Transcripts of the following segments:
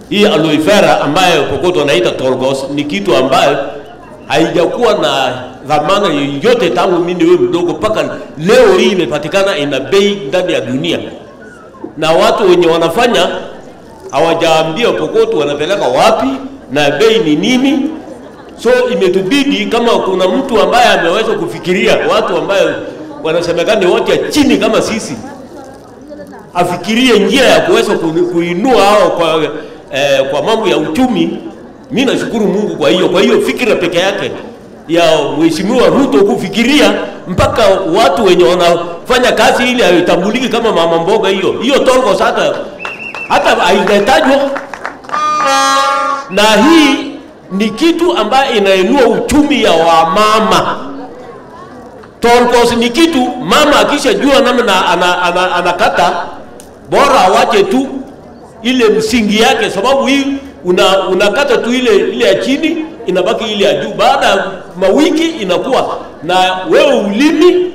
hii aloe vera ambayo kokoto wanaita torgos ni kitu ambayo haijakuwa na dhamana yoyote tangu mimi niwe mdogo mpaka leo hii imepatikana ina bei ndani ya dunia, na watu wenye wanafanya hawajaambia kokoto wanapeleka wapi na bei ni nini. So imetubidi kama kuna mtu ambaye ameweza kufikiria watu ambayo wanasemekana ni watu ya chini kama sisi, afikirie njia ya kuweza ku- kuinua hao kwa, eh, kwa mambo ya uchumi. Mi nashukuru Mungu kwa hiyo, kwa hiyo fikira peke yake ya Mheshimiwa Ruto kufikiria mpaka watu wenye wanafanya kazi ili haitambuliki kama mama mboga, hiyo hiyo Torgos hata hata haijatajwa, na hii ni kitu ambayo inainua uchumi ya wamama. Torgos ni kitu mama akishajua namna ana, ana, anakata bora awache tu ile msingi yake, sababu hii una, unakata tu ile ile ya chini inabaki ile ya juu. Baada ya mawiki inakuwa na wewe ulimi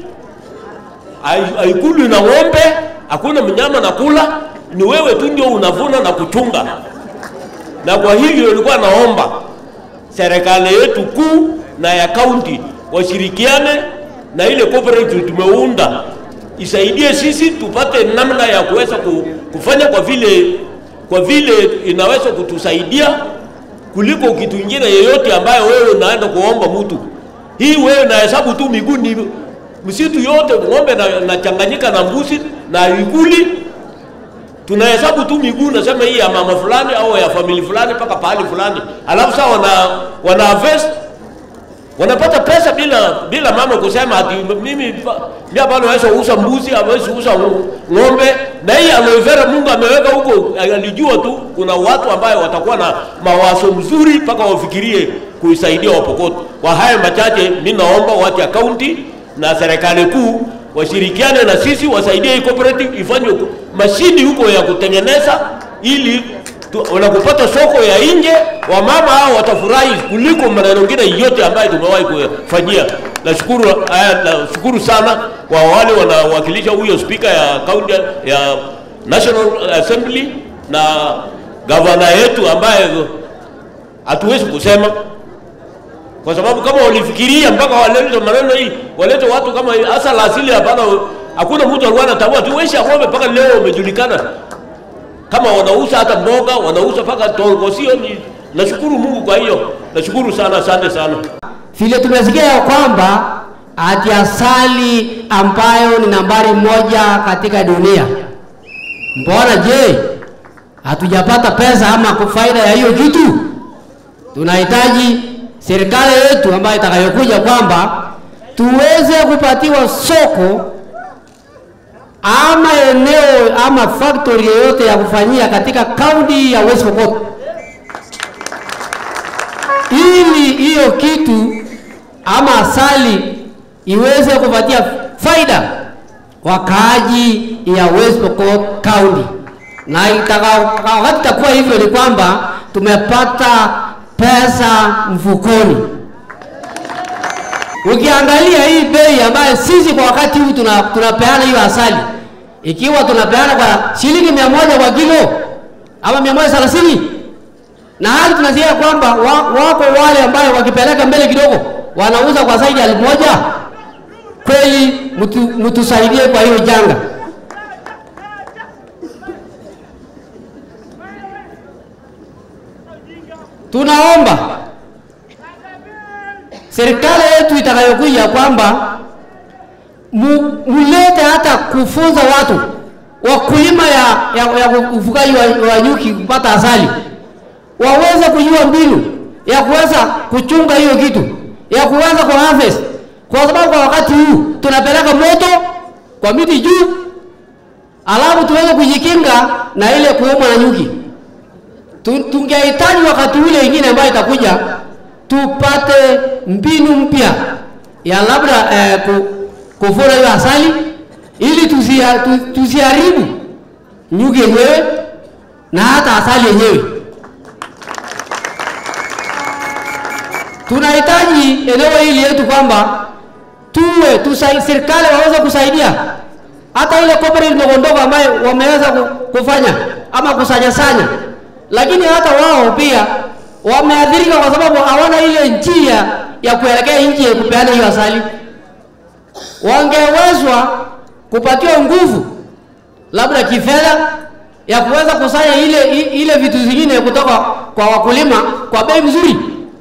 hai- haikuli na ng'ombe, hakuna mnyama na kula, ni wewe tu ndio unavuna na kuchunga. Na kwa hivyo nilikuwa naomba serikali yetu kuu na ya kaunti washirikiane na ile cooperative tumeunda isaidie sisi tupate namna ya kuweza ku- kufanya kwa vile kwa vile inaweza kutusaidia kuliko kitu kingine yeyote ambayo wewe unaenda kuomba mtu. Hii wewe nahesabu tu miguu ni msitu yote ng'ombe na, nachanganyika na mbuzi na ikuli tunahesabu tu miguu, nasema hii ya mama fulani au ya famili fulani mpaka pahali fulani, alafu sasa wana wana harvest wanapata pesa bila bila mama kusema ati mimi pa- mimi hapa naweza kuuza mbuzi, hawezi kuuza ng'ombe. Na hii aloe vera Mungu ameweka huko, alijua tu kuna watu ambayo watakuwa na mawazo mzuri mpaka wafikirie kuisaidia Wapokot. Kwa haya machache, mimi naomba watu ya kaunti na serikali kuu washirikiane na sisi, wasaidie hii cooperative ifanye mashini huko ya kutengeneza ili tu- wanapopata soko ya nje, wamama hao watafurahi kuliko maneno mengine yote ambayo tumewahi kufanyia. Nashukuru, haya, nashukuru sana kwa wale wanawakilisha huyo spika ya kaunti ya National Assembly na gavana yetu ambaye hatuwezi kusema kwa sababu kama walifikiria mpaka walete maneno hii, walete watu kama hii, hasa la asili. Hapana, hakuna mtu alikuwa anatambua tu weshi ng'ombe mpaka leo umejulikana kama wanauza hata mboga wanauza mpaka tongo, sio ni nashukuru Mungu kwa hiyo, nashukuru sana, asante sana. vile tumesikia ya kwamba ati asali ambayo ni nambari moja katika dunia, mbona je, hatujapata pesa ama faida ya hiyo kitu? Tunahitaji serikali yetu ambayo itakayokuja kwamba tuweze kupatiwa soko ama eneo ama factory yoyote ya kufanyia katika kaunti ya West Pokot ili hiyo kitu ama asali iweze kupatia faida wakaaji ya West Pokot County, na itaka- wakati itakuwa hivyo ni kwamba tumepata pesa mfukoni. Ukiangalia hii bei ambayo sisi kwa wakati huu tuna, tunapeana hiyo asali, ikiwa tunapeana kwa shilingi mia moja kwa kilo ama mia moja thelathini na hali tunasikia kwamba wa- wako wale ambayo wakipeleka mbele kidogo wanauza kwa zaidi ya elfu moja. Kweli mtu, mtusaidie kwa hiyo janga. Tunaomba serikali yetu itakayokuja kwamba mu- mulete hata kufunza watu wakulima ya, ya, ya ufugaji wa, wa nyuki kupata asali waweze kujua mbinu ya kuweza kuchunga hiyo kitu ya kuweza ku harvest, kwa sababu kwa wakati huu tunapeleka moto kwa miti juu, alafu tuweze kujikinga na ile kuumwa na nyuki. Tu- Tungehitaji wakati ule ingine ambayo itakuja tupate mbinu mpya ya labda eh, ku, kuvuna hiyo asali ili tusia- tu- tusiharibu nyuki yenyewe na hata asali yenyewe. tunahitaji eneo hili yetu kwamba tuwe tusai, serikali waweze kusaidia hata ile cooperative ndogo ndogo ambayo wameweza ku- kufanya ama kusanyasanya lakini hata wao pia wameathirika kwa sababu hawana ile njia ya kuelekea nchi ya kupeana hiyo asali. Wangewezwa kupatiwa nguvu labda kifedha ya kuweza kusanya ile i- ile vitu zingine kutoka kwa wakulima kwa bei mzuri.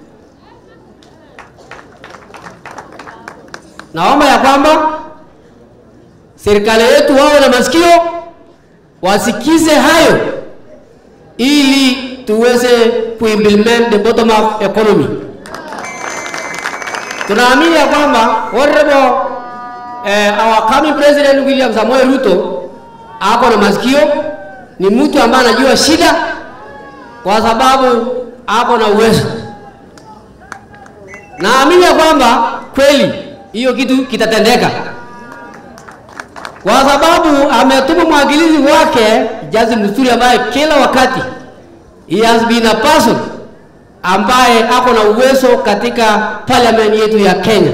Naomba ya kwamba serikali yetu wawe na masikio, wasikize hayo ili tuweze kuimplement the bottom up economy. Tunaamini ya kwamba honorable eh, our coming president William Samoei Ruto ako na masikio, ni mtu ambaye anajua shida kwa sababu ako na uwezo. Naamini ya kwamba kweli hiyo kitu kitatendeka kwa sababu ametuma mwakilishi wake Jaji Msuri ambaye kila wakati he has been a person ambaye ako na uwezo katika parliament yetu ya Kenya.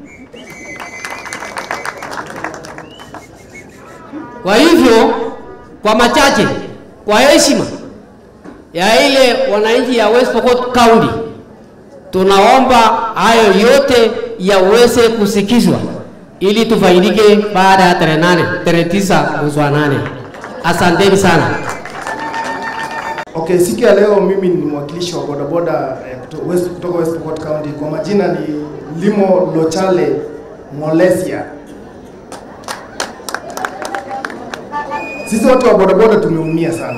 Kwa hivyo, kwa machache, kwa heshima ya ile wananchi ya West Pokot County, tunaomba hayo yote yaweze kusikizwa ili tufaidike baada ya tarehe nane, tarehe tisa mwezi wa nane. Asanteni sana. Okay, siku ya leo mimi ni mwakilishi wa bodaboda eh, kuto- West, kutoka West Pokot County. Kwa majina ni Limo Lochale Molesia. Sisi watu wa bodaboda tumeumia sana,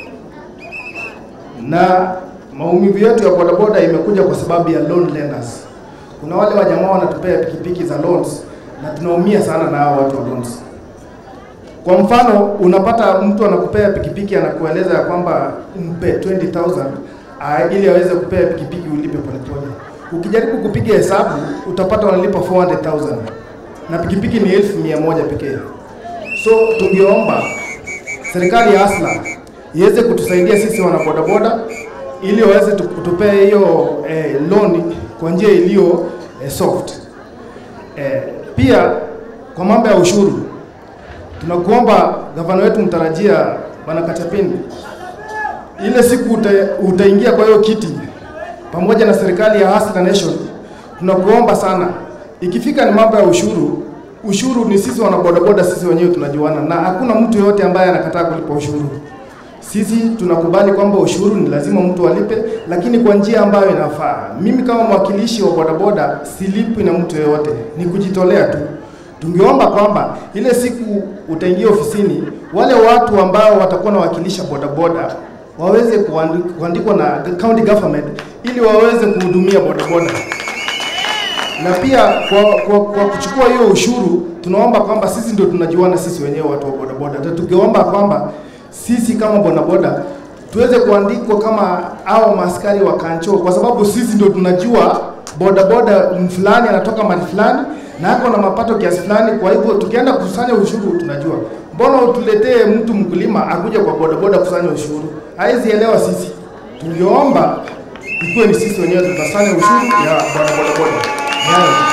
na maumivu yetu ya bodaboda imekuja kwa sababu ya loan lenders. Kuna wale wajamaa wanatupea pikipiki za loans na tunaumia sana na hao watu wa loans. Kwa mfano, unapata mtu anakupea pikipiki anakueleza ya kwamba mpe 20000 uh, ili aweze kupea pikipiki ulipe polepole. Ukijaribu kupiga hesabu utapata wanalipa 400000 na pikipiki ni elfu mia moja pekee. So tungeomba serikali ya Asla iweze kutusaidia sisi wanabodaboda ili waweze tu- kutupea hiyo eh, loan kwa njia iliyo eh, soft. Eh, pia kwa mambo ya ushuru tunakuomba gavana wetu mtarajia bwana Kachapin, ile siku uta, utaingia kwa hiyo kiti pamoja na serikali ya Hustler Nation, tunakuomba sana, ikifika ni mambo ya ushuru, ushuru ni sisi wanabodaboda, sisi wenyewe tunajuana, na hakuna mtu yoyote ambaye anakataa kulipa ushuru. Sisi tunakubali kwamba ushuru ni lazima mtu alipe, lakini kwa njia ambayo inafaa. Mimi kama mwakilishi wa bodaboda silipwi na mtu yeyote, ni kujitolea tu. Tungeomba kwamba ile siku utaingia ofisini, wale watu ambao watakuwa nawakilisha bodaboda waweze kuandi- kuandikwa na county government ili waweze kuhudumia bodaboda na pia kwa, kwa, kwa kuchukua hiyo ushuru tunaomba kwamba sisi ndio tunajuana sisi wenyewe watu wa bodaboda, na tungeomba kwamba sisi kama bodaboda tuweze kuandikwa kama hao maaskari wa kancho, kwa sababu sisi ndio tunajua bodaboda fulani anatoka mahali fulani na ako na mapato kiasi fulani. Kwa hivyo tukienda kukusanya ushuru tunajua. Mbona utuletee mtu mkulima akuja kwa bodaboda kusanya ushuru? Haizi elewa sisi. Tungeomba ikuwe ni sisi wenyewe tutasanya ushuru ya bodaboda. Ni hayo tu.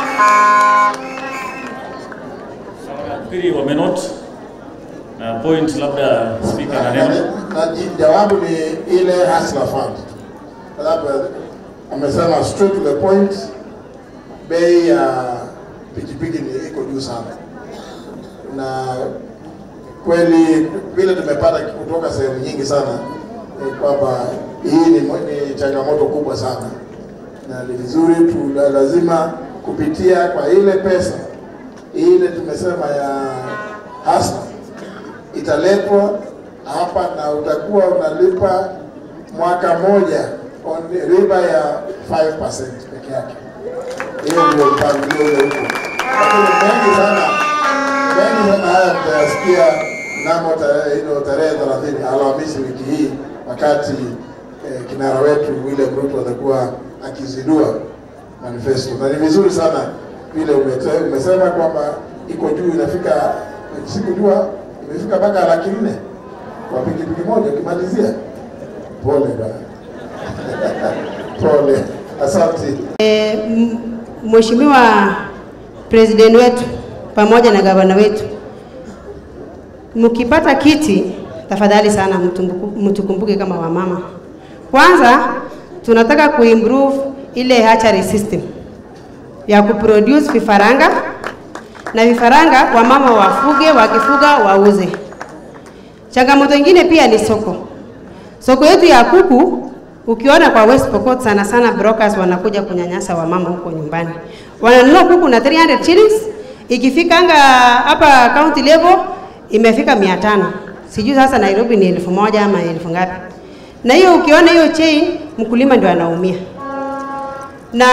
Nafikiri wamenot na point, labda speaker na neno. na jawabu ni ile Hustler Fund. Labda amesema straight to the point, bei ya pikipiki ni iko juu sana, na kweli vile tumepata kutoka sehemu nyingi sana ni kwamba hii ni, mo- ni changamoto kubwa sana, na ni vizuri tu lazima kupitia kwa ile pesa ile tumesema ya Hustler italetwa hapa na utakuwa unalipa mwaka moja on riba ya 5% peke yake. Hiyo ndio mpangilio ule huko, lakini mengi sana mengi sana haya mtayasikia mnamo tarehe hilo tarehe 30 Alhamisi wiki hii, wakati eh, kinara wetu William Ruto atakuwa akizindua manifesto, na ni vizuri sana vile umete- umesema kwamba iko juu, inafika sikujua imefika mpaka laki nne kwa pikipiki moja. Ukimalizia pole bana, pole, asante. M- Mheshimiwa President wetu pamoja na gavana wetu, mkipata kiti tafadhali sana mtumbuku- mtukumbuke kama wamama. Kwanza tunataka kuimprove ile hatchery system ya kuproduce vifaranga na vifaranga wamama wafuge, wakifuga wauze. Changamoto ingine pia ni soko. Soko yetu ya kuku ukiona kwa West Pokot sana sana brokers wanakuja kunyanyasa wamama huko nyumbani. Wananunua kuku na 300 shillings, ikifikanga hapa county level imefika 500. Sijui sasa Nairobi ni elfu moja ama elfu ngapi. Na hiyo ukiona hiyo chain, mkulima ndio anaumia. Na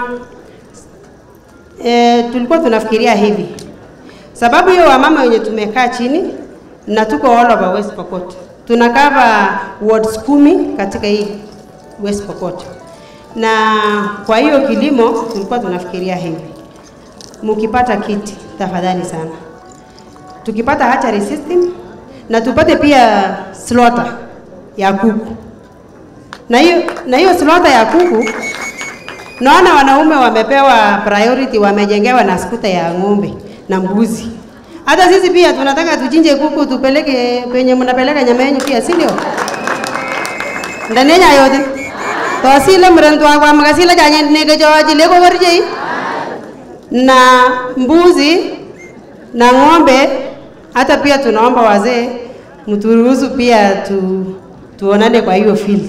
e, tulikuwa tunafikiria hivi sababu hiyo wamama wenye tumekaa chini na tuko all over West Pokot, tuna cover wards kumi katika hii West Pokot, na kwa hiyo kilimo tulikuwa tunafikiria hivi, mkipata kiti tafadhali sana, tukipata hatchery system na tupate pia slaughter ya kuku, na hiyo na hiyo slaughter ya kuku Naona wanaume wamepewa priority, wamejengewa na skuta ya ng'ombe na mbuzi. Hata sisi pia tunataka tuchinje kuku tupeleke penye mnapeleka nyama yenu pia, si ndio? Ndanenya yote tosile mrentu akwa makasile janye nege joji lego gorje na mbuzi na ng'ombe. Hata pia tunaomba wazee mturuhusu pia tu, tuonane kwa hiyo field.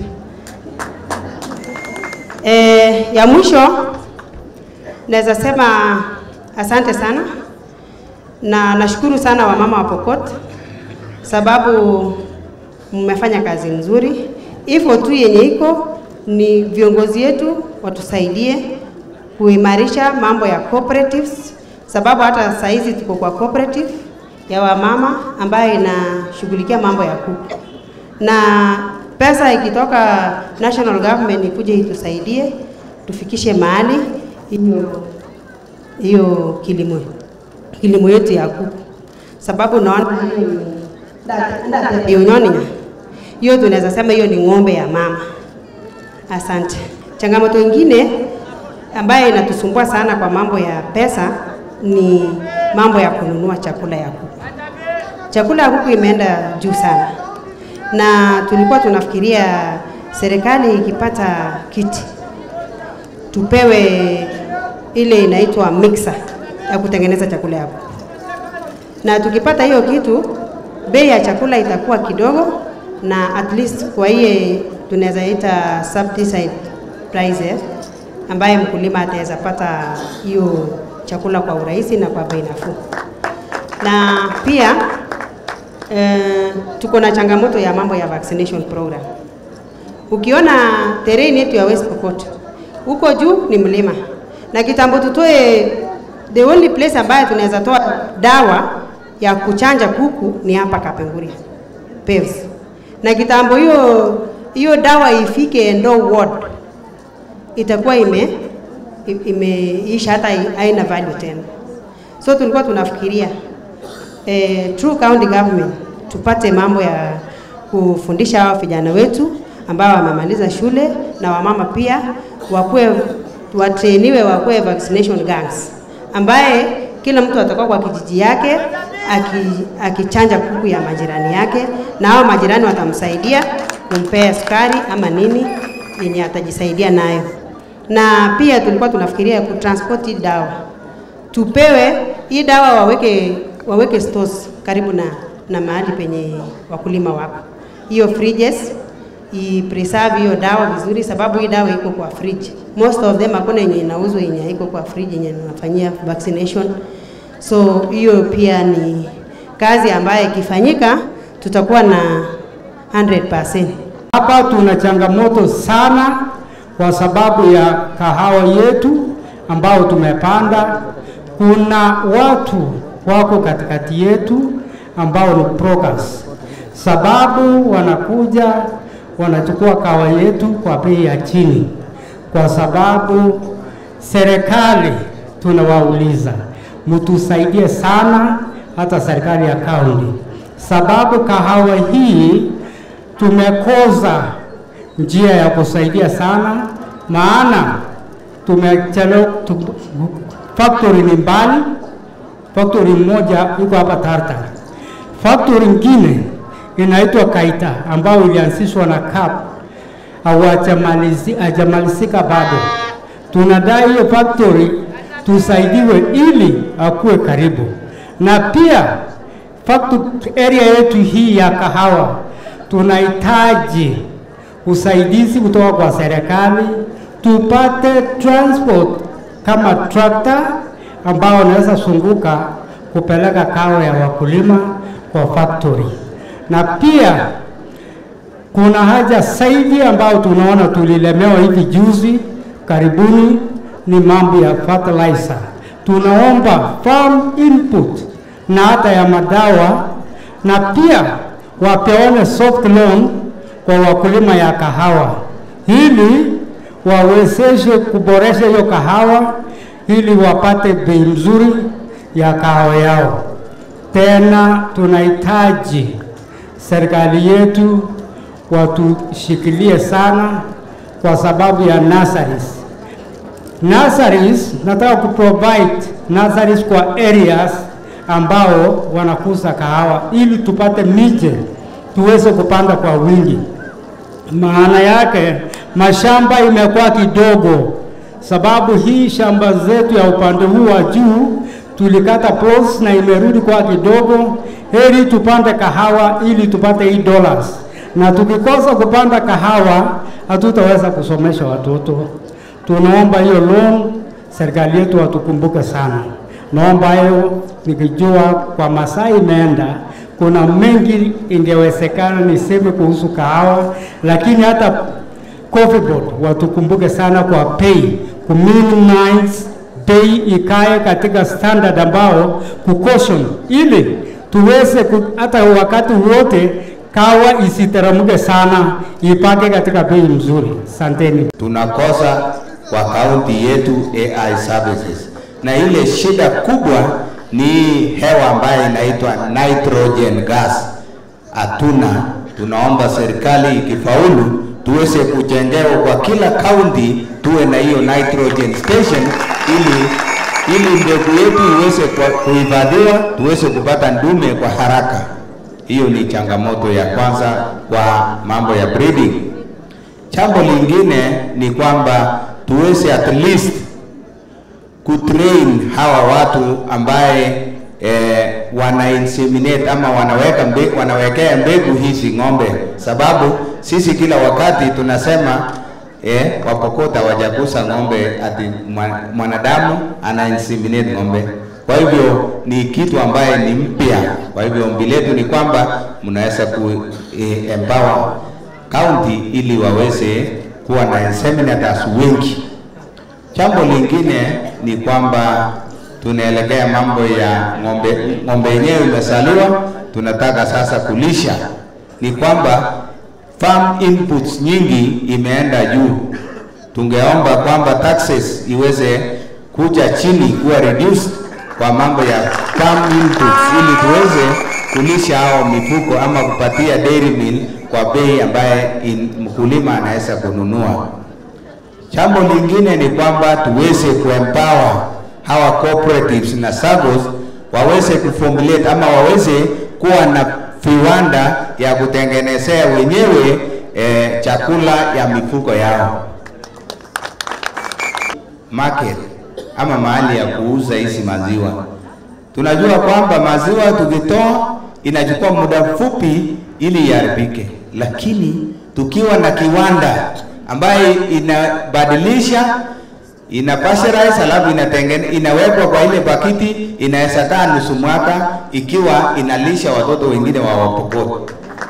E, ya mwisho naweza sema asante sana na nashukuru sana wamama wa Pokot sababu mmefanya kazi nzuri. Hivyo tu yenye iko ni viongozi yetu watusaidie kuimarisha mambo ya cooperatives, sababu hata saa hizi tuko kwa cooperative ya wamama ambayo inashughulikia mambo ya kuku na pesa ikitoka national government ikuje itusaidie tufikishe mahali hiyo hiyo kilimo kilimo yetu ya kuku, sababu naona hiyo nyoninya hiyo tunaweza sema hiyo ni ng'ombe ya mama. Asante. Changamoto ingine ambayo inatusumbua sana kwa mambo ya pesa ni mambo ya kununua chakula ya kuku. Chakula ya kuku imeenda juu sana na tulikuwa tunafikiria serikali ikipata kiti tupewe ile inaitwa mixer ya kutengeneza chakula ya kuku, na tukipata hiyo kitu, bei ya chakula itakuwa kidogo, na at least kwa hiye tunaweza ita subsidized prices, ambaye mkulima ataweza pata hiyo chakula kwa urahisi na kwa bei nafuu, na pia eh, tuko na changamoto ya mambo ya vaccination program. Ukiona terrain yetu ya West Pokot huko juu ni mlima, na kitambo tutoe, the only place ambayo tunaweza toa dawa ya kuchanja kuku ni hapa Kapenguria Peves, na kitambo hiyo hiyo dawa ifike Endo ward itakuwa ime imeisha hata haina value tena, so tulikuwa tunafikiria eh, through county government tupate mambo ya kufundisha hao vijana wetu ambao wamemaliza shule na wamama pia wakuwe watrainiwe wakuwe vaccination gangs, ambaye kila mtu atakuwa kwa kijiji yake aki- akichanja kuku ya majirani yake, na hao majirani watamsaidia kumpea sukari ama nini yenye atajisaidia nayo. Na pia tulikuwa tunafikiria kutransport hii dawa tupewe hii dawa waweke waweke stores karibu na na mahali penye wakulima wako, hiyo fridges i preserve hiyo dawa vizuri, sababu hii dawa iko kwa fridge. Most of them hakuna yenye inauzwa yenye haiko kwa fridge yenye inafanyia vaccination. So hiyo pia ni kazi ambayo ikifanyika tutakuwa na 100%. Hapa tuna changamoto sana kwa sababu ya kahawa yetu ambao tumepanda. Kuna watu wako katikati yetu ambao ni brokers, sababu wanakuja wanachukua kahawa yetu kwa bei ya chini, kwa sababu serikali tunawauliza mtusaidie sana, hata serikali ya kaunti, sababu kahawa hii tumekosa njia ya kusaidia sana, maana tumechelewa. tu- Factory ni mbali, factory moja iko hapa Tartar, factory ingine inaitwa Kaita ambayo ilianzishwa na CAP hawajamalizi- hajamalizika bado. Tunadai hiyo factory tusaidiwe ili akuwe karibu, na pia factory area yetu hii ya kahawa tunahitaji usaidizi kutoka kwa serikali, tupate transport kama trakta ambao wanaweza zunguka kupeleka kahawa ya wakulima kwa factory, na pia kuna haja zaidi ambayo tunaona tulilemewa hivi juzi karibuni ni mambo ya fertilizer. Tunaomba farm input na hata ya madawa, na pia wapeone soft loan kwa wakulima ya kahawa ili wawezeshe kuboresha hiyo kahawa ili wapate bei mzuri ya kahawa yao. Tena tunahitaji serikali yetu watushikilie sana kwa sababu ya nurseries. Nurseries, nataka kuprovide nurseries kwa areas ambao wanakuza kahawa ili tupate miche tuweze kupanda kwa wingi. Maana yake mashamba imekuwa kidogo, sababu hii shamba zetu ya upande huu wa juu tulikata plots na imerudi kwa kidogo. Heri tupande kahawa ili tupate hii dollars, na tukikosa kupanda kahawa hatutaweza kusomesha watoto. Tunaomba hiyo loan, serikali yetu watukumbuke sana. Naomba hayo nikijua kwa masaa imeenda, kuna mengi ingewezekana niseme kuhusu kahawa, lakini hata Coffee Board watukumbuke sana kwa pay, ku minimize bei ikae katika standard ambao kucaution, ili tuweze ku, hata wakati wote kawa isiteremke sana, ipake katika bei mzuri. Asanteni. tunakosa kwa kaunti yetu AI services, na ile shida kubwa ni hewa ambayo inaitwa nitrogen gas. Hatuna, tunaomba serikali ikifaulu tuweze kujengewa kwa kila kaunti tuwe na hiyo nitrogen station ili ili mbegu yetu iweze kwa- kuhifadhiwa tuweze kupata ndume kwa haraka. Hiyo ni changamoto ya kwanza kwa mambo ya breeding. Jambo lingine ni kwamba tuweze at least kutrain hawa watu ambaye eh, wana inseminate ama wanaweka mbe, wanawekea mbegu hizi ng'ombe, sababu sisi kila wakati tunasema eh, Wapokot hawajagusa ng'ombe ati mwa- mwanadamu ana inseminate ng'ombe. Kwa hivyo ni kitu ambaye ni mpya. Kwa hivyo ombi letu ni kwamba mnaweza ku eh, empower county ili waweze kuwa na inseminators wengi. Jambo lingine ni kwamba tunaelekea mambo ya ng'ombe, ng'ombe yenyewe imezaliwa, tunataka sasa kulisha. Ni kwamba farm inputs nyingi imeenda juu. Tungeomba kwamba taxes iweze kuja chini, kuwa reduced kwa mambo ya farm inputs, ili tuweze kulisha hao mifugo ama kupatia dairy mill kwa bei ambaye in- mkulima anaweza kununua. Jambo lingine ni kwamba tuweze kuempower hawa cooperatives na SAGOs waweze kuformulate ama waweze kuwa na viwanda ya kutengenezea wenyewe eh, chakula ya mifugo yao. Market ama mahali ya kuuza hizi maziwa. Tunajua kwamba maziwa tukitoa inachukua muda mfupi ili iharibike, lakini tukiwa na kiwanda ambaye inabadilisha ina pasteurize alafu inatengene, inawekwa kwa ile pakiti, inaweza kaa nusu mwaka ikiwa inalisha watoto wengine wa Wapokot.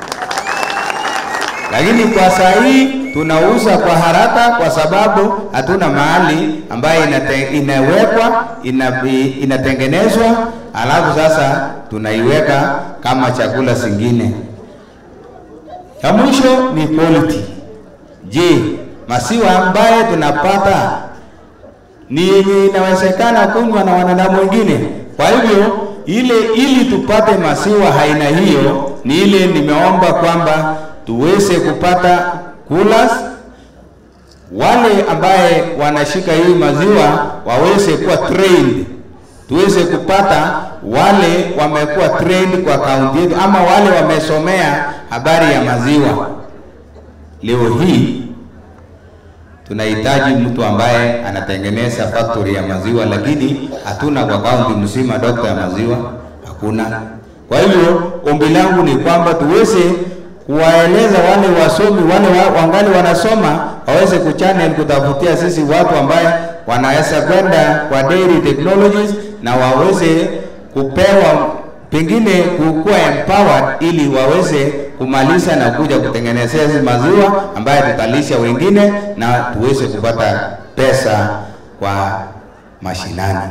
Lakini kwa saa hii tunauza kwa haraka kwa sababu hatuna mahali ambayo inate, inawekwa ina, inatengenezwa alafu sasa tunaiweka kama chakula zingine. Ya mwisho ni quality. Je, maziwa ambaye tunapata ni yenye inawezekana kunywa na wanadamu wengine? Kwa hivyo ile ili tupate maziwa aina hiyo, ni ile nimeomba kwamba tuweze kupata coolers wale ambaye wanashika hii maziwa waweze kuwa trained, tuweze kupata wale wamekuwa trained kwa kaunti yetu ama wale wamesomea habari ya maziwa. Leo hii tunahitaji mtu ambaye anatengeneza factory ya maziwa, lakini hatuna kwa kaunti mzima dokta ya maziwa, hakuna. Kwa hivyo ombi langu ni kwamba tuweze kuwaeleza wale wasomi wale wa, wangali wanasoma waweze kuchannel kutafutia sisi watu ambaye wanaweza kwenda kwa dairy technologies na waweze kupewa pengine kukuwa empowered ili waweze kumaliza na kuja kutengenezea hizi maziwa ambaye tutalisha wengine na tuweze kupata pesa kwa mashinani.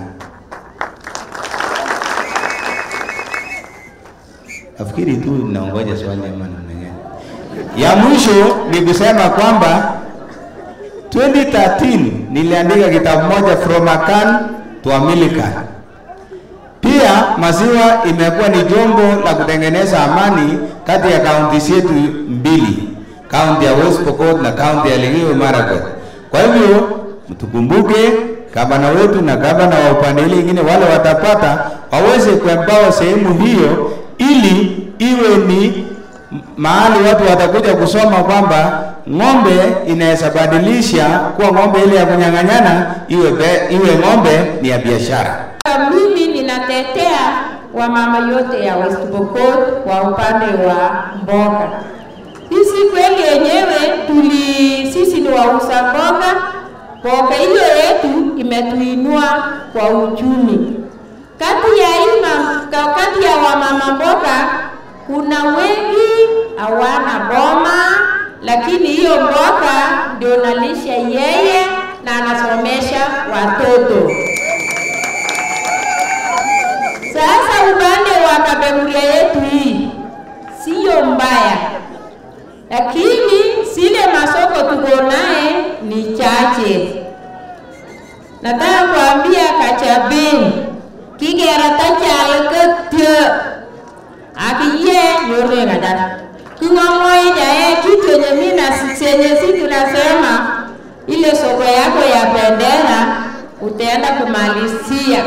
Nafikiri tu naongoja swali ama namna gani? Ya mwisho ni kusema kwamba 2013 niliandika kitabu moja From a Can to a Millican. Pia maziwa imekuwa ni jombo la kutengeneza amani kati ya kaunti zetu mbili, kaunti ya West Pokot na kaunti ya Elgeyo Marakwet. Kwa hivyo mtukumbuke gavana wetu na gavana wa upande ile ingine, wale watapata waweze kuempower sehemu hiyo, ili iwe ni mahali watu watakuja kusoma kwamba ng'ombe inaweza badilisha kuwa ng'ombe ile ya kunyang'anyana iwe, be, iwe ng'ombe ni ya biashara. Mimi ninatetea wamama yote ya West Pokot kwa upande wa mboga. Sisi kweli yenyewe tuli, sisi ni wauza mboga. Mboga hiyo yetu imetuinua kwa uchumi. Kati ya ima, kati ya wamama mboga kuna wengi hawana boma, lakini hiyo mboga ndio nalisha yeye na anasomesha watoto. Sasa upande wa Kapenguria yetu hii siyo mbaya, lakini zile masoko tuko naye ni chache. Nataka kuambia Kachabin kigerata chalkatyo akiye nyore gadar king'ong'oi jae kitu yenye mimi na senye si tunasema ile soko yako ya bendera utaenda kumalizia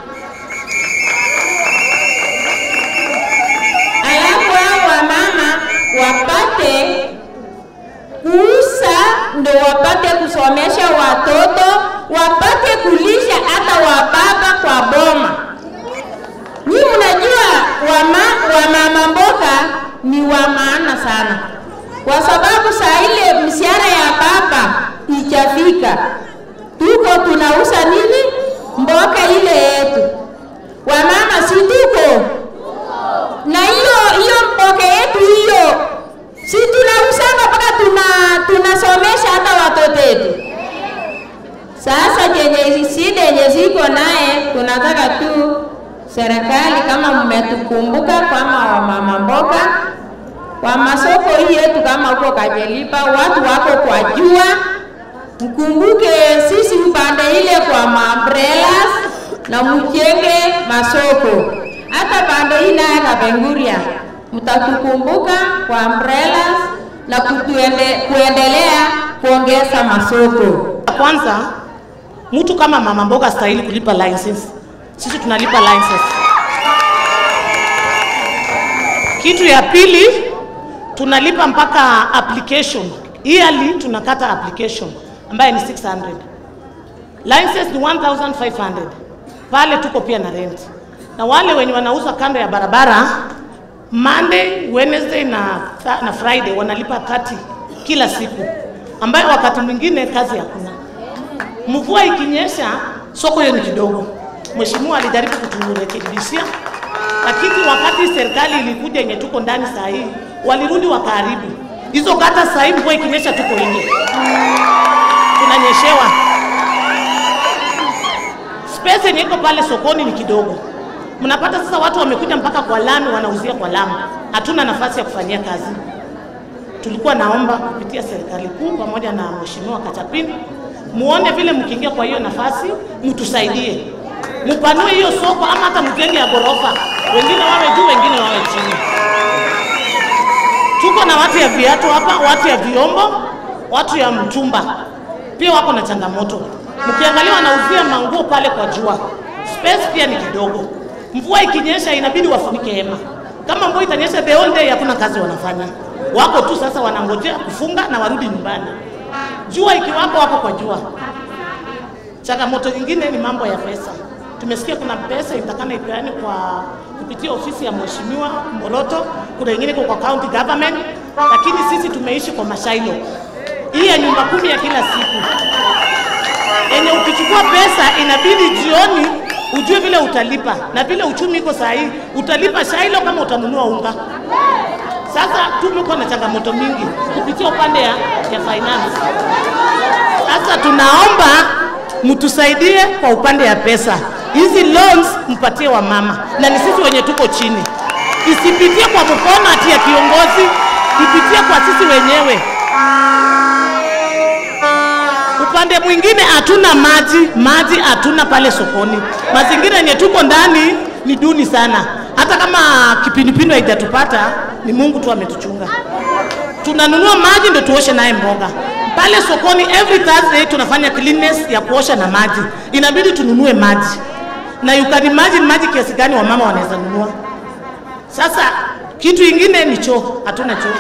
alafu hao wamama wapate kuuza ndo wapate kusomesha watoto, wapate kulisha hata wababa kwa boma. Ni mnajua wama, wamama mboga ni wa maana sana, kwa sababu saa ile mshahara ya baba ijafika, tuko tunauza nini? Mboga ile yetu. Wamama si tuko na hiyo hiyo mboga yetu hiyo si tunausanga mpaka tuna tunasomesha hata watoto wetu. Sasa jenye shida yenye ziko naye, tunataka tu serikali kama mmetukumbuka kama wamama mboga kwa masoko hii yetu, kama huko Kajelipa watu wako kwa jua, mkumbuke sisi upande ile kwa maumbrellas na mjenge masoko hata pande hii naye Kapenguria mtatukumbuka kwa umbrellas na kutuende, kuendelea kuongeza masoko. Kwanza, mtu kama mama mboga stahili kulipa license. Sisi tunalipa license. Kitu ya pili, tunalipa mpaka application yearly, tunakata application ambaye ni 600 license ni 1500 pale tuko pia na rent, na wale wenye wanauza kando ya barabara Monday, Wednesday na, na Friday wanalipa 30 kila siku, ambayo wakati mwingine kazi hakuna. Mvua ikinyesha, soko hiyo ni kidogo. Mheshimiwa alijaribu kuturekebishia, lakini wakati serikali ilikuja yenye tuko ndani saa hii, walirudi wakaharibu hizo kata. Saa hii mvua ikinyesha, tuko nje tunanyeshewa. Space yenye iko pale sokoni ni kidogo mnapata sasa watu wamekuja mpaka kwa lami wanauzia kwa lami, hatuna nafasi ya kufanyia kazi. Tulikuwa naomba kupitia serikali kuu pamoja na mheshimiwa Kachapin, muone vile mkiingia kwa hiyo nafasi, mtusaidie, mpanue hiyo soko, ama hata mjenge ya ghorofa, wengine wawe juu, wengine wawe chini. Tuko na watu ya viatu hapa, watu ya vyombo, watu ya mtumba pia wako na changamoto. Mkiangalia wanauzia manguo pale kwa jua, space pia ni kidogo Mvua ikinyesha inabidi wafunike hema. Kama mvua itanyesha the whole day, hakuna kazi wanafanya, wako tu sasa wanangojea kufunga na warudi nyumbani. Jua ikiwako, wako kwa jua. Changamoto nyingine ni mambo ya pesa. Tumesikia kuna pesa itakana ipeane kwa kupitia ofisi ya mheshimiwa Mboroto, kuna ingine iko kwa county government, lakini sisi tumeishi kwa mashailo hii ya nyumba kumi ya kila siku yenye ukichukua pesa inabidi jioni ujue vile utalipa, na vile uchumi iko saa hii utalipa shailo kama utanunua unga. Sasa tumekuwa na changamoto mingi kupitia upande ya, ya finance. Sasa tunaomba mtusaidie kwa upande ya pesa, hizi loans mpatie wamama, na ni sisi wenye tuko chini, isipitie kwa mkono ati ya kiongozi, ipitie kwa sisi wenyewe. Upande mwingine hatuna maji, maji hatuna pale sokoni. Mazingira yenye tuko ndani ni duni sana. Hata kama kipindupindu haijatupata, ni Mungu tu ametuchunga. Tunanunua maji ndio tuoshe naye mboga pale sokoni. Every Thursday tunafanya cleanness ya kuosha na maji, inabidi tununue maji, na you can imagine maji kiasi gani wamama wanaweza nunua. Sasa kitu ingine ni choo, hatuna choo.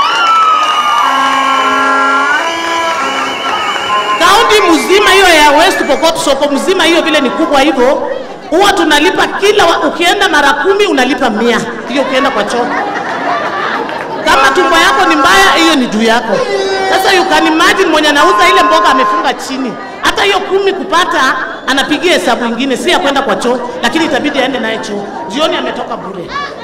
kaunti mzima hiyo ya West Pokot, soko mzima hiyo vile ni kubwa hivyo, huwa tunalipa kila wa, ukienda mara kumi unalipa mia hiyo ukienda kwa choo. Kama tumbo yako ni mbaya, hiyo ni juu yako. Sasa you can imagine mwenye anauza ile mboga amefunga chini, hata hiyo kumi kupata anapigia hesabu ingine, si ya kwenda kwa choo, lakini itabidi aende naye choo. Jioni ametoka bure.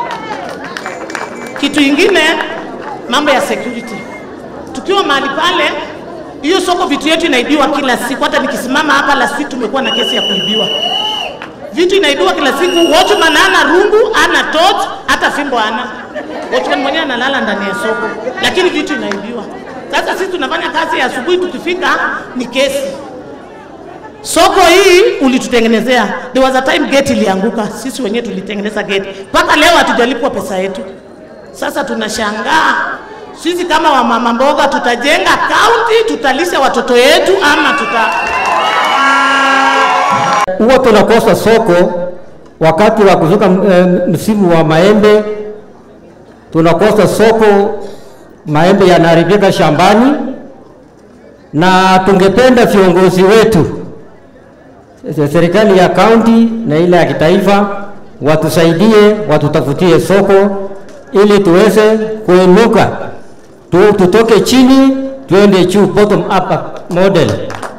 Kitu ingine, mambo ya security. Tukiwa mahali pale hiyo soko vitu yetu inaibiwa kila siku. Hata nikisimama hapa last week tumekuwa na kesi ya kuibiwa vitu, inaibiwa kila siku. Watchman ana rungu, ana torch, hata fimbo ana. Watchman mwenyewe analala ndani ya soko, lakini vitu inaibiwa. Sasa sisi tunafanya kazi ya asubuhi, tukifika ni kesi. Soko hii ulitutengenezea, there was a time gate ilianguka, sisi wenyewe tulitengeneza gate, mpaka leo hatujalipwa pesa yetu. Sasa tunashangaa sisi kama wamama mboga tutajenga kaunti, tutalisha watoto wetu ama tuta huwa tunakosa soko wakati wa kuvuka eh, msimu wa maembe, tunakosa soko, maembe yanaharibika shambani, na tungependa viongozi wetu serikali ya kaunti na ile ya kitaifa watusaidie, watutafutie soko ili tuweze kuinuka tu, tutoke chini tuende juu, bottom up model.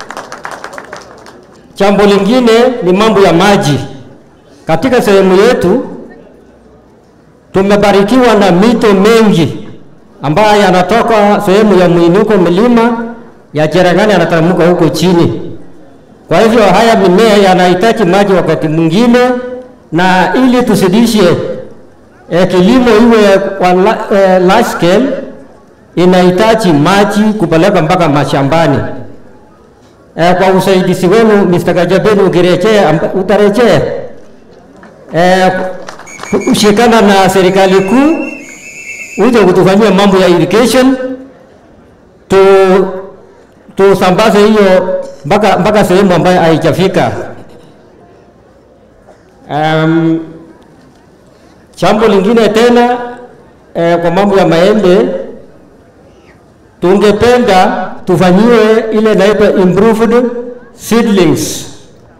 Jambo lingine ni mambo ya maji. Katika sehemu yetu tumebarikiwa na mito mengi ambayo yanatoka sehemu ya mwinuko milima ya Cherangani yanateremka huko chini. Kwa hivyo haya mimea yanahitaji maji wakati mwingine, na ili tusidishe eh, kilimo iwe kwa la, eh, large scale inahitaji maji kupeleka mpaka mashambani. Eh, kwa usaidizi wenu Mr. Kajabeni, ukirejea amba- utarejea eh, ushikana na serikali kuu uje kutufanyia mambo ya irrigation tu tusambaze hiyo mpaka mpaka sehemu ambayo haijafika. Um, jambo lingine tena eh, kwa mambo ya maembe tungependa tufanyiwe ile inaitwa improved seedlings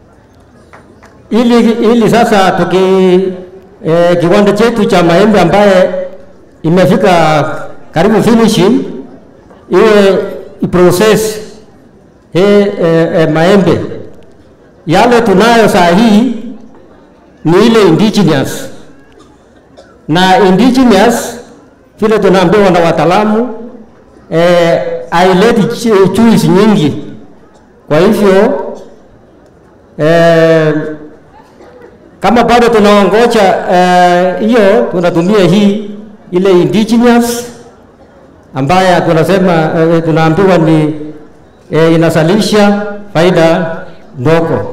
ili, ili sasa tuki eh, kiwanda chetu cha maembe ambaye imefika karibu finishing iwe iprocess he, eh, eh, maembe yale tunayo saa hii ni ile indigenous na indigenous vile tunaambiwa na wataalamu eh, haileti ch- juice nyingi. Kwa hivyo eh, kama bado tunaongoja eh, hiyo tunatumia hii ile indigenous ambaye tunasema eh, tunaambiwa ni eh, inazalisha faida ndogo.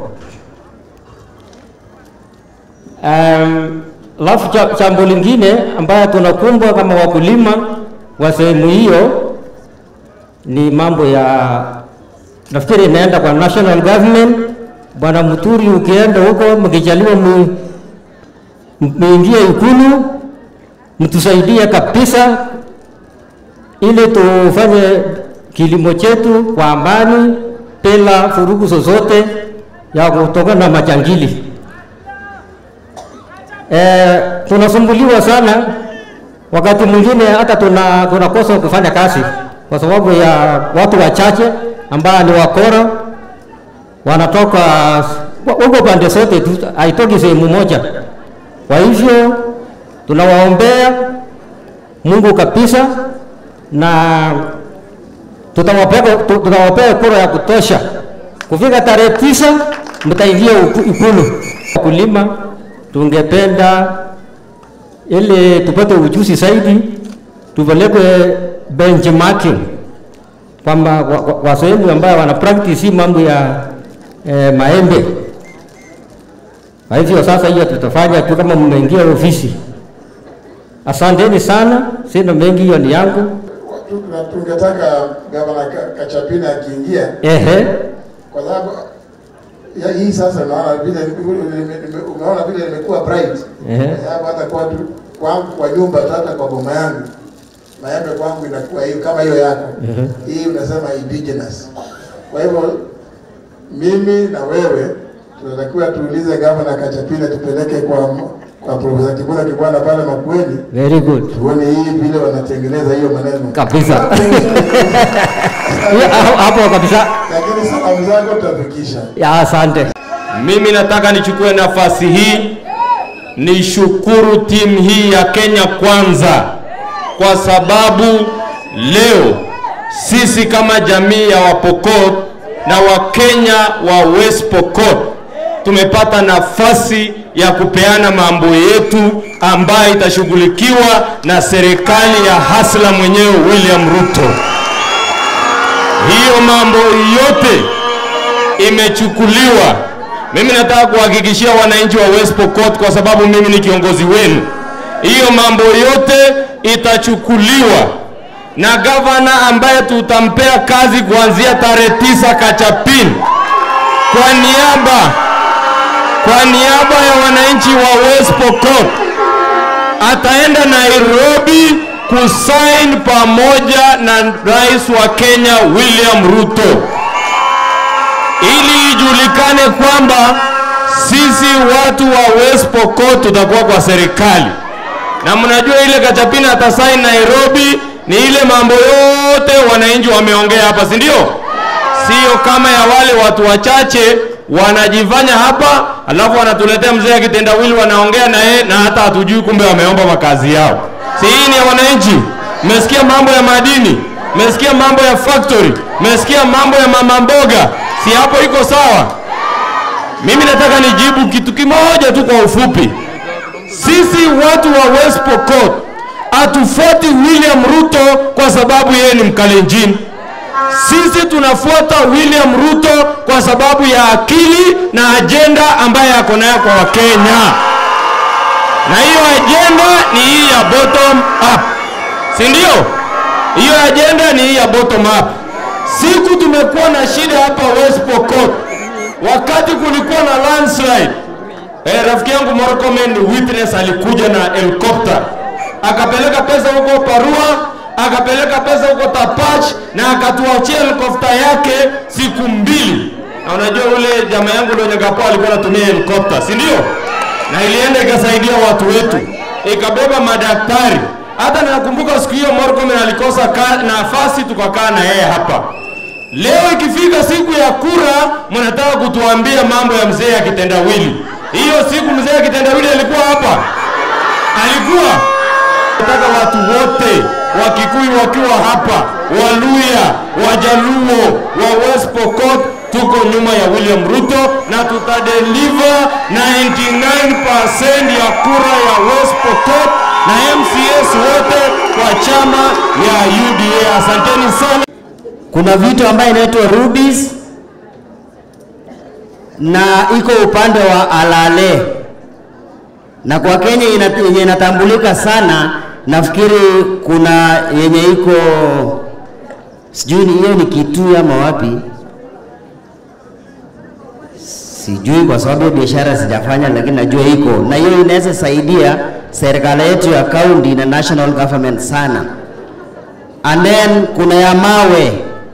Um, Alafu cha- jambo lingine ambayo tunakumbwa kama wakulima wa sehemu hiyo ni mambo ya nafikiri inaenda kwa national government. Bwana Muturi, ukienda huko mkijaliwa mu, muingie Ikulu, mtusaidie kabisa ili tufanye kilimo chetu kwa amani bila furugu zozote ya kutokana na majangili. E, tunasumbuliwa sana wakati mwingine hata tuna tunakosa kufanya kazi kwa sababu ya watu wachache ambao ni wakora wanatoka huko pande zote tu, haitoki sehemu moja. Kwa hivyo tunawaombea Mungu kabisa na tutawapea tu- tutawapea kura ya kutosha. Kufika tarehe tisa mtaingia uku- Ikulu. Wakulima tungependa ili tupate ujuzi zaidi, tupelekwe benchmarking kwamba kwa- kwa- kwa sehemu ambayo wana practice hii mambo ya eh, maembe. Kwa hivyo sasa hiyo tutafanya tu kama mmeingia ofisi. Asanteni sana, sina mengi, hiyo ni yangu. Tuna- tungetaka gavana Ka- Kachapina akiingia, Ehe, kwa sababu ya hii sasa naona vile nime- nime- umeona vile imekuwa bright, Ehe. kwa sababu hata kwa tu- kwangu kwa nyumba tu, hata kwa boma yangu maembe kwangu inakuwa hiyo kama hiyo yako Ehe. hii unasema indigenous. Kwa hivyo mimi na wewe tunatakiwa tuulize gavana Kachapina tupeleke kwa kwa Profesa Kibwana Kibwana pale Makueni very good tuone hii vile wanatengeneza hiyo maneno kabisa. Hiyo hapo- hapo kabisa. lakini salamu zako tutafikisha. Ya, asante. Mimi nataka nichukue nafasi hii nishukuru timu hii ya Kenya Kwanza kwa sababu leo sisi kama jamii ya Wapokot na Wakenya wa West Pokot tumepata nafasi ya kupeana mambo yetu ambayo itashughulikiwa na serikali ya hasla mwenyewe William Ruto. Hiyo mambo yote imechukuliwa. Mimi nataka kuhakikishia wananchi wa West Pokot, kwa sababu mimi ni kiongozi wenu, hiyo mambo yote itachukuliwa na gavana ambaye tutampea kazi kuanzia tarehe tisa Kachapin, kwa niaba kwa niaba ya wananchi wa West Pokot ataenda Nairobi kusain pamoja na rais wa Kenya William Ruto ili ijulikane kwamba sisi watu wa West Pokot tutakuwa kwa serikali, na mnajua ile Kachapina atasaini Nairobi ni ile mambo yote wananchi wameongea hapa, si ndio? Sio kama ya wale watu wachache wanajifanya hapa, alafu wanatuletea mzee akitendawili, wanaongea na yeye na hata hatujui, kumbe wameomba makazi yao. Si hii ni ya wananchi? Mmesikia mambo ya madini, mmesikia mambo ya factory, mmesikia mambo ya mama mboga, si hapo iko sawa? Mimi nataka nijibu kitu kimoja tu kwa ufupi. Sisi watu wa West Pokot hatufuati William Ruto kwa sababu yeye ni Mkalenjin. Sisi tunafuata William Ruto kwa sababu ya akili na ajenda ambayo ako nayo kwa Wakenya, na hiyo ajenda ni hii ya bottom up, si ndio? Hiyo ajenda ni hii ya bottom up. Siku tumekuwa na shida hapa West Pokot, wakati kulikuwa na landslide Eh, rafiki yangu Morokomen witness alikuja na helicopter akapeleka pesa huko Parua, akapeleka pesa huko Tapach na akatuachia helikopta yake siku mbili. Na unajua ule jamaa yangu ndio Nyagapo alikuwa anatumia helikopta, si ndio? Na ilienda ikasaidia watu wetu, ikabeba madaktari. Hata nakumbuka siku hiyo Morokomen alikosa ka- nafasi, tukakaa na yeye hapa. Leo ikifika siku ya kura, mnataka kutuambia mambo ya mzee akitendawili. Hiyo siku mzee akitendawili alikuwa hapa, alikuwa nataka watu wote Wakikuyu wakiwa hapa, Waluya, Wajaluo, wa West Pokot tuko nyuma ya William Ruto na tutadeliver 99% ya kura ya West Pokot na MCS wote kwa chama ya UDA. Asanteni sana. Kuna vitu ambayo inaitwa rubies na iko upande wa Alale na kwa Kenya ina- yenye inatambulika sana, nafikiri kuna yenye iko sijui ni hiyo ni Kitui ama wapi, sijui kwa sababu hiyo biashara sijafanya, lakini najua iko na hiyo inaweza saidia serikali yetu ya county na national government sana. And then kuna ya mawe,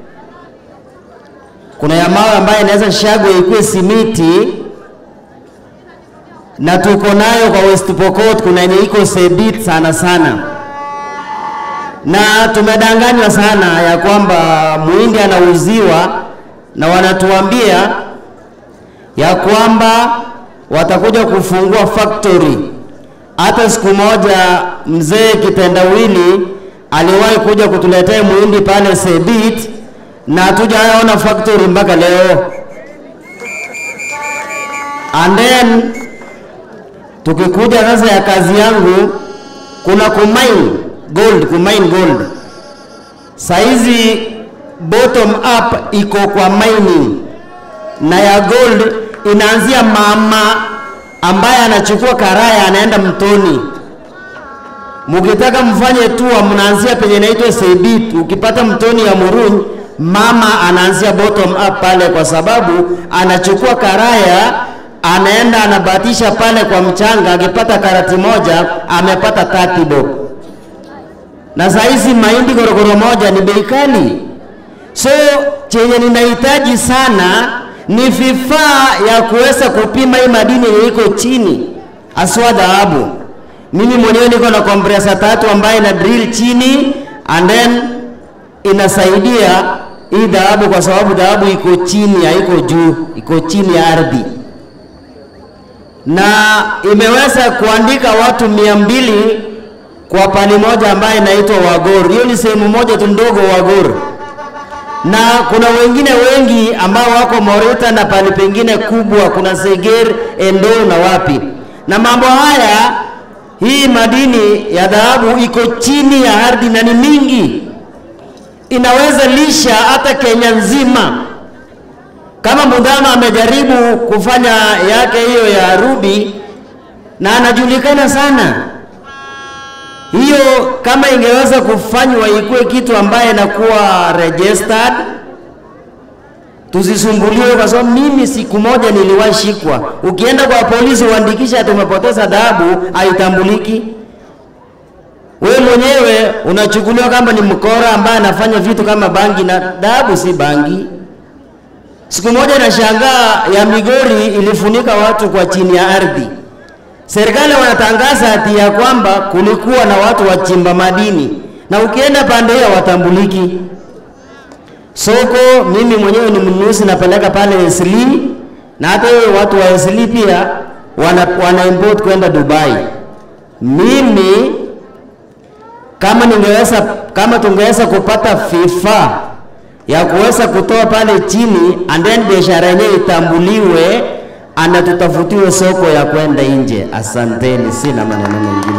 kuna ya mawe ambayo inaweza shagwe ikuwe simiti na tuko nayo kwa West Pokot, kuna yenye iko Sebit sana sana, na tumedanganywa sana ya kwamba muhindi anauziwa na wanatuambia ya kwamba watakuja kufungua factory. Hata siku moja mzee kitendawili aliwahi kuja kutuletea muhindi pale Sebit na hatujaona factory mpaka leo. And then tukikuja sasa ya kazi yangu, kuna kumine gold, kumine gold. Saizi bottom up iko kwa mining na ya gold inaanzia mama ambaye anachukua karaya anaenda mtoni. Mukitaka mfanye tua, mnaanzia penye inaitwa Sebit. Ukipata mtoni ya Muruny, mama anaanzia bottom up pale, kwa sababu anachukua karaya anaenda anabatisha pale kwa mchanga, akipata karati moja amepata 30 bob. Na saa hizi mahindi gorogoro moja ni bei kali, so chenye ninahitaji sana ni vifaa ya kuweza kupima hii madini yenye iko chini, aswa dhahabu. Mimi mwenyewe niko na compressor tatu ambayo ina drill chini and then inasaidia hii dhahabu, kwa sababu dhahabu iko chini, haiko juu, iko chini ya ardhi na imeweza kuandika watu mia mbili kwa pani moja ambayo inaitwa Wagor. Hiyo ni sehemu moja tu ndogo Wagor, na kuna wengine wengi ambao wako Morita na pali pengine kubwa, kuna Seger, Endo na wapi. Na mambo haya, hii madini ya dhahabu iko chini ya ardhi na ni mingi, inaweza lisha hata Kenya nzima kama Mudhama amejaribu kufanya yake hiyo ya rubi na anajulikana sana. Hiyo kama ingeweza kufanywa ikuwe kitu ambaye inakuwa registered, tusisumbuliwe, kwa sababu mimi siku moja niliwahi shikwa. Ukienda kwa polisi uandikisha tumepoteza dhahabu, haitambuliki. Wewe mwenyewe unachukuliwa kama ni mkora ambaye anafanya vitu kama bangi, na dhahabu si bangi. Siku moja nashangaa ya Migori ilifunika watu kwa chini ya ardhi. Serikali wanatangaza ati ya kwamba kulikuwa na watu wachimba madini, na ukienda pande hiyo watambuliki. Soko mimi mwenyewe ni mnunuzi, napeleka pale Esli, na hata hiyo watu wa Esli pia wana, wana import kwenda Dubai. Mimi kama ningeweza, kama tungeweza kupata vifaa ya kuweza kutoa pale chini and then biashara yenyewe itambuliwe, ana tutafutiwe soko ya kwenda nje. Asanteni, sina maneno mengine.